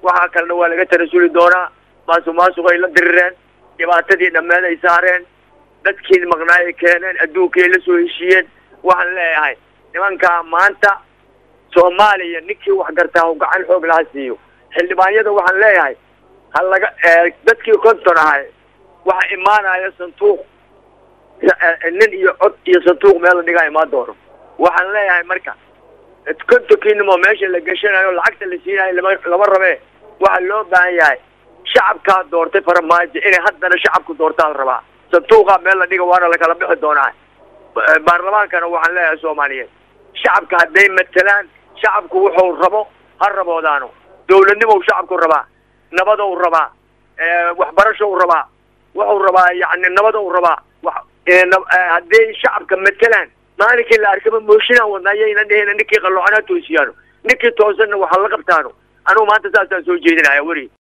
waxaa kalena waa laga tanasuli doonaa maasuq maasuq ay la dirireen dhibaatadii dhammeed ay saareen dadkii maqnaay ay keeneen adduunkii ay la soo heshiiyeen waxaan leeyahay nimankaa maanta soomaaliya ninkii wax gartaa u gacan xoog laha siiyo xildhibaanyada waxaan leeyahay ha laga dadkii konton ahay waxa imaanaya sanduuq nin iyo cod iyo sanduuq meel la dhigaa imaan doono waxaan leeyahay marka kontonkiinimo meesha la geshanayo lacagta la siinayo lama lama rabee waxaa loo baahan yahay shacabkaa doortay faramaajo inay haddana shacabku doortaa la rabaa sanduuqaa meel la dhiga waana lakala bixi doonaa baarlamaankana waxaan leeyahay soomaaliyeed shacabka hadday matelaan shacabku wuxuu rabo ha raboodaano dawladnimow shacabku rabaa nabadow rabaa waxbarashow rabaa wuxuu rabaa yani nabadow rabaa hadday shacabka matelaan maalinkii la arkaba mooshinaan wadnaa yayna dhehina ninkii qalloocana toosiyaano ninkii toosanna waxaa la qabtaano anugu maanta saasaan soo jeedinaya weri